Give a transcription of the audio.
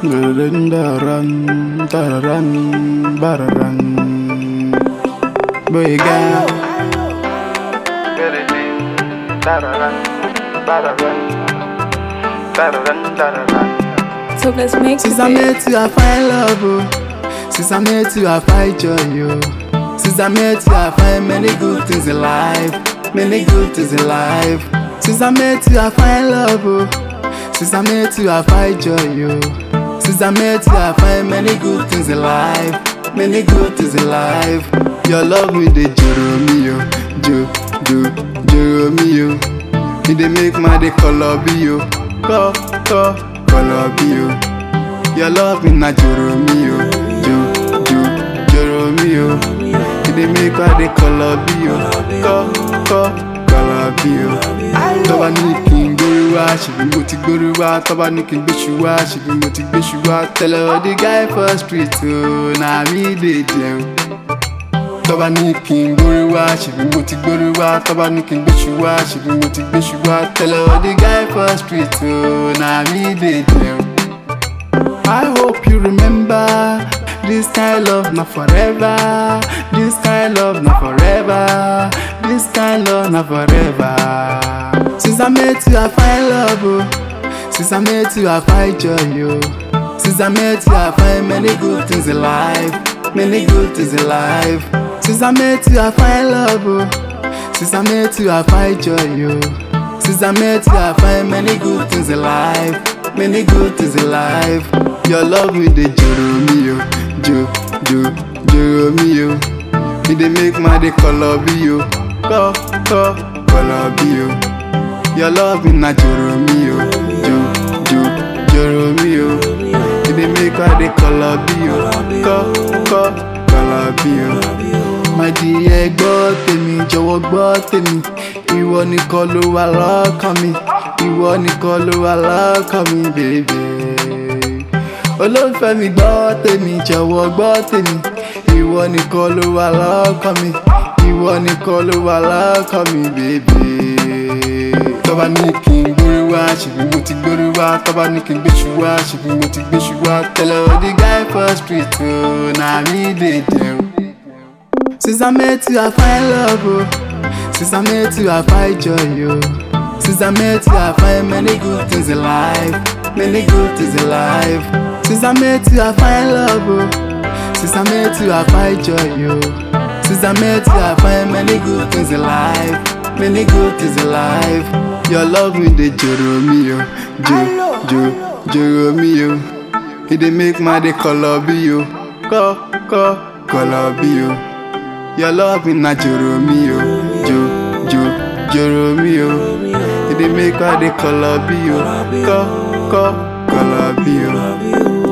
Dun, da-run, da-run, ba-da-run. Boy, girl. Da-da-run, ba-da-run. Da-da-run, da-da-run. So let's make Since it I big. met you, I find love, oh. Since I met you, I find joy, oh. Since I met you, I find many good things in life. Many good things in life. Since I met you, I find love, oh. Since I met you, I find joy, oh. Since I met you, I find many good things in life. Many good things in life. Your love me, they joro me, oh. Jo, jo, joro me, oh. Me, they make my day color be, oh. Ko, ko, color be, oh. Your love me na joro mi o, jo jo joro mi o. You dey make all the color bí o, kọ́ kọ́ color bí o. Tọ́ba ní kí n gbórí wá, ṣèbí mo ti gbórí wá. Tọ́ba ní kí n gbéṣu wá, ṣèbí mo ti gbéṣu wá. Tell all the guy for street o, na me dey jẹun. Tọ́ba ní kí n gbórí wá, ṣèbí mo ti gbórí wá. Tọ́ba ní kí n gbéṣu wá, ṣèbí mo ti gbéṣu wá. Tell all the guy for street o, na me dey jẹun. I hope you remember this kind love not forever. This kind love not forever. This kind love not forever. Since I met you, I find love. Oh. Since I met you, I find joy. Oh. Since I met you, I find many good things in life. Many good things in life. Since I met you, I find love. Oh. Since I met you, I find joy. Oh. Since I met you, I find many good things in life. Many good things in life. Your love me, they joro me, yo. Jo, jo, joro me, yo. Me, they make my day color be, yo. Ko, ko, color be, yo. Your love me, na joro me, yo. Jo, jo, joro me, yo. Me, they make my day color be, yo. Ko, ko, color be, yo. My dear, gbọ́ tèmi, jọ̀wọ́ gbọ́ tèmi. Ìwọ nìkan ló wà lọ́kàn mi. Ìwọ nìkan ló wà lọ́kàn mi, bèbè. Olólùfẹ́ mi gbọ́ tèmi, jọ̀wọ́ gbọ́ tèmi. Ìwọ nìkan ló wà lọ́kàn mi. Ìwọ nìkan ló wà lọ́kàn mi, bèbè. Tọ́ba ní kí n gbórí wá, ṣèbí mo ti gbórí wá. Tọ́ba ní kí n gbéṣu wá, ṣèbí mo ti gbéṣu wá. Tell all the guy for street o, na me dey jẹun. Since I met you, I find love, oh. Since I met you, I find joy, oh. Since I met you, I find many good things in life. Many good things in life. Since I met you, I find love, oh. Since I met you, I find joy, oh. Since I met you, I find many good things in life. Many good things in life. Your love me, they joro me, oh. Jo, jo, joro me, oh. It dey make my day color be, oh. Ko, ko, color be, oh. Your love me na joro mi o, jo, jo, joro mi o. It dey make all the color be o, ko, ko, color be o.